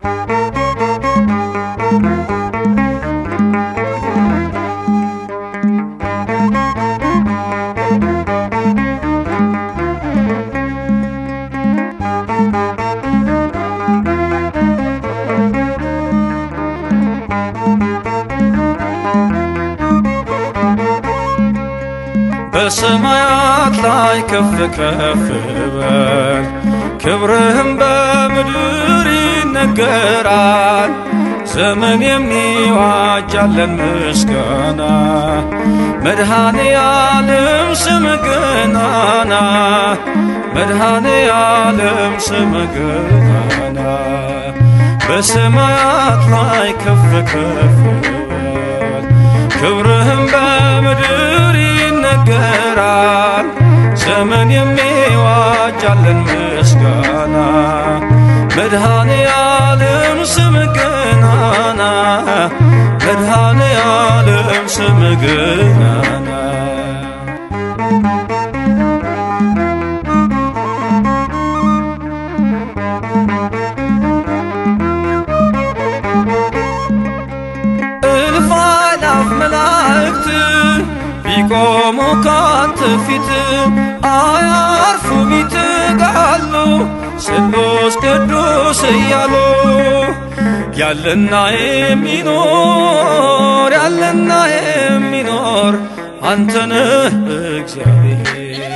በሰማያት ላይ ከፍ ከፍ በል ክብርህም በምድር ይነገራል። ዘመን የሚዋጃለን ምስጋና መድኃኔ ዓለም ስም ገናና መድኃኔ ዓለም ስም ገናና በሰማያት ላይ ከፍ ከፍ በል ክብርህም በምድር ይነገራል። ዘመን የሚዋጃለን ምስጋና መድኃኔ ዓለም ስም ገናና መድኃኔ ዓለም ስም ገናና እልፍ አእላፍ መላእክት ቢቆሙ ካንተ ፊት አያርፉም ይትጋሉ ስሉስ ቅዱስ እያሉ ያለና የሚኖር ያለና የሚኖር አንተነህ እግዚአብሔር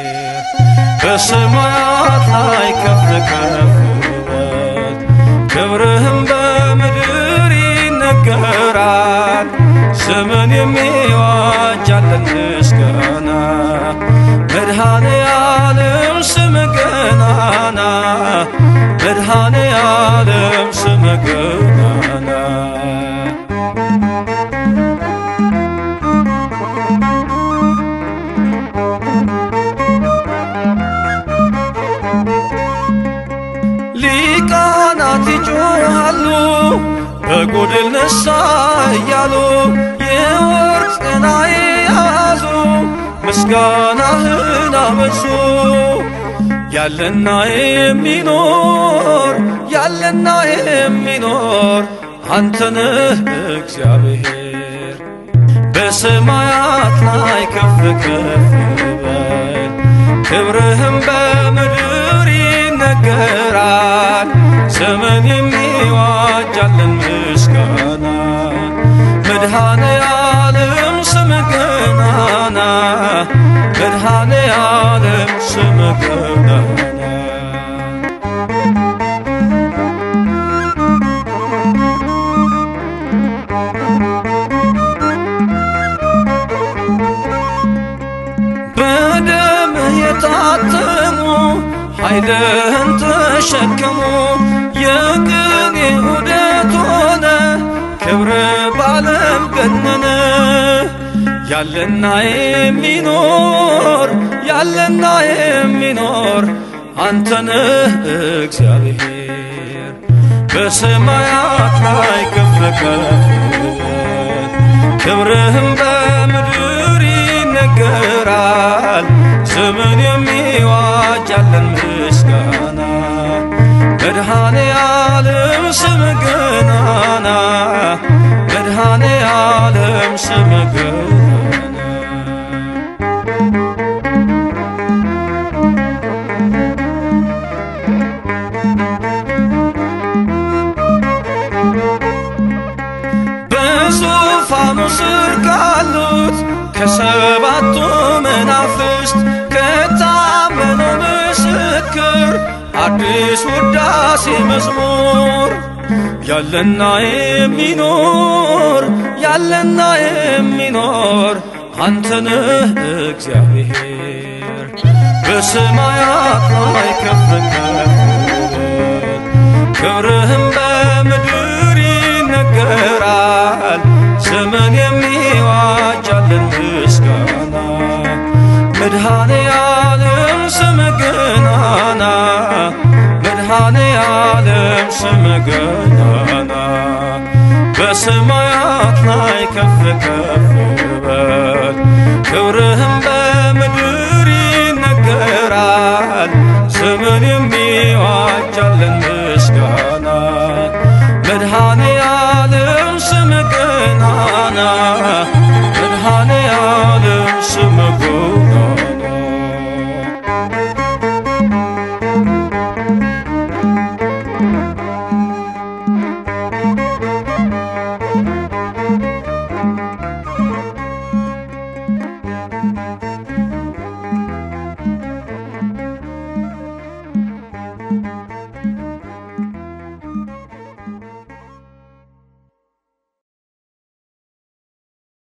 በሰማያት ላይ ከፍ ከፍ በል ክብርህም በምድር ይነገራል። ዘመን የሚዋጃለን ምስጋና መድኃኔ ዓለም ስም ገናና መድኃኔ ዓለም ስም ገናና ሊቃናት ይጮሃሉ በጎድል ነሳ እያሉ የወርቅ ጽና የያዙ ምስጋናህን አበዙ ያለና የሚኖር ያለና የሚኖር አንተነህ እግዚአብሔር በሰማያት ላይ ከፍ ከፍ በል ክብርህም በምድር ይነገራል። ዘመን የሚዋጃለን ምስጋና መድኃኔ ዓለም ስም ገናና መድኃኔ ዓለም ስም ገናና በደምህ የታተሙ ኃይልህን ተሸከሙ የቅኔ ዑደት ሆነ ክብር ባለም ገነነ ያለና የሚኖር ያለና የሚኖር አንተነህ እግዚአብሔር በሰማያት ላይ ከፍ ከፍ በል ክብርህም በምድር ይነገራል። ዘመን የሚዋጃለን ምስጋና መድኃኔ ዓለም ስም ገናና መድኃኔ ዓለም ስም ገናና በዙፋኑ ስር ካሉት ከሰባቱ መናፍስት ከታመነው ምስክር አዲስ ውዳሴ መዝሙር ያለና የሚኖር ያለና የሚኖር አንተነህ እግዚአብሔር በሰማያት ላይ ከፍ ከፍ በል ክብርህም በምድር ይነገራል። ዘመን የሚዋጃለን ምስጋና መድኃኔ ዓለም ስም ገናና መድኃኔ ዓለም ስም ገናና በሰማያት ላይ ከፍ ከፍ በል ክብርህም በምድር ይነገራል። ዘመን የሚዋጃለን